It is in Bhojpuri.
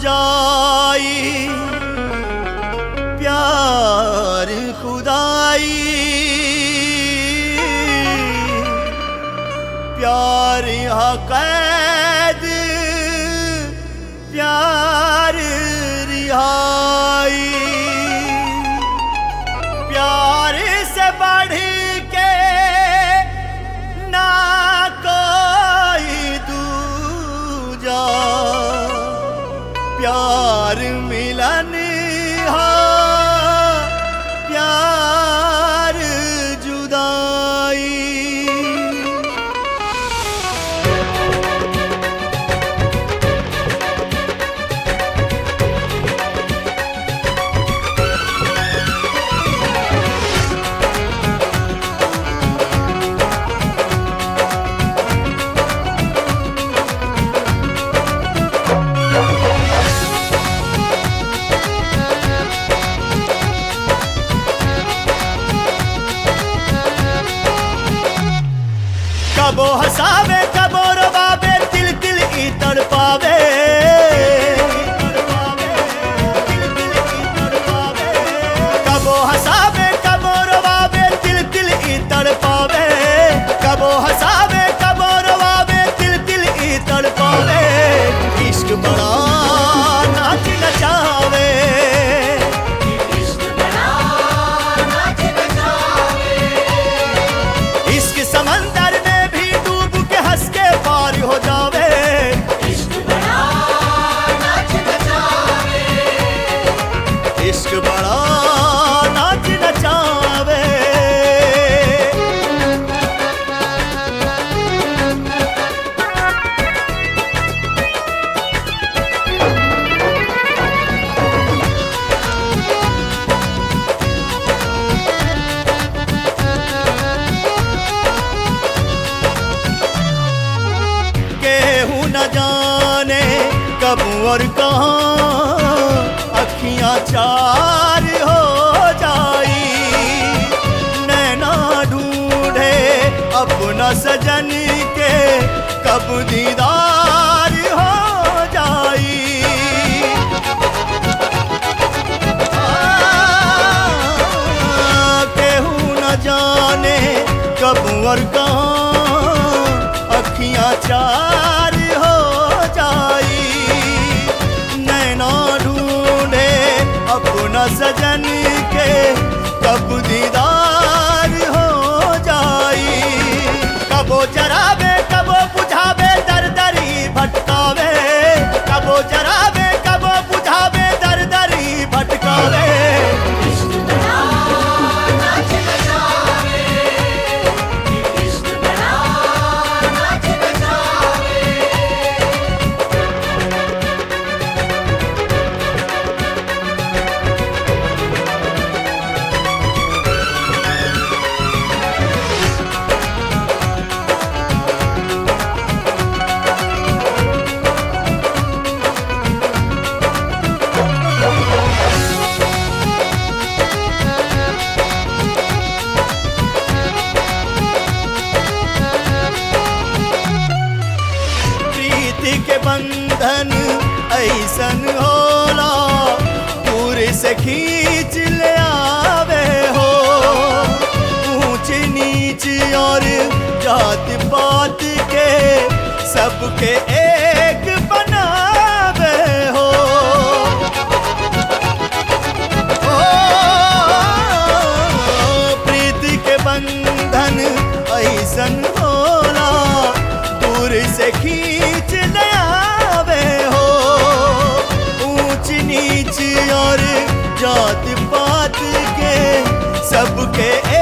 जाई प्यार खुदाई प्यार यहाँ कैद प्यार रिहाई प्यार से बढ़ के ना कोई दूजा प्यार मिलन हा प्यार जुदाई कबो हसावे कबो रवावे तिल तिल ई तड़पावे कबो हसावे कबो रवावे तिल तिल ई तड़पावे कबो हसावे कबो रवावे तिल तिल ई तड़पावे इश्क बड़ा नाच नचावे इश्क समंदर में भी डूब के हंस के पार हो जावे इश्क बड़ा नाच नचावे केहू न जाने कब और कहाँ अखियां चार हो जाई नैना ढूंढे अपना सजन के कब दीदार हो जाई केहू न जाने कब और कहाँ अखियां चार हो जाई नैना ढूंढे अपना सजन के कब दीदार हो जाई कबो जरावे कबो बुझावे दर दरी भटकावे कबो जरावे कबो बुझावे दर दरी भटकावे प्रीति के बंधन ऐसन होला दूर से खींच ले आवे हो ऊंच नीच और जात पात के सबके एक बनावे हो ओ, प्रीति के बंधन ऐसन होला दूर से खींच ले आवे हो ऊंच नीच और जात पात के सबके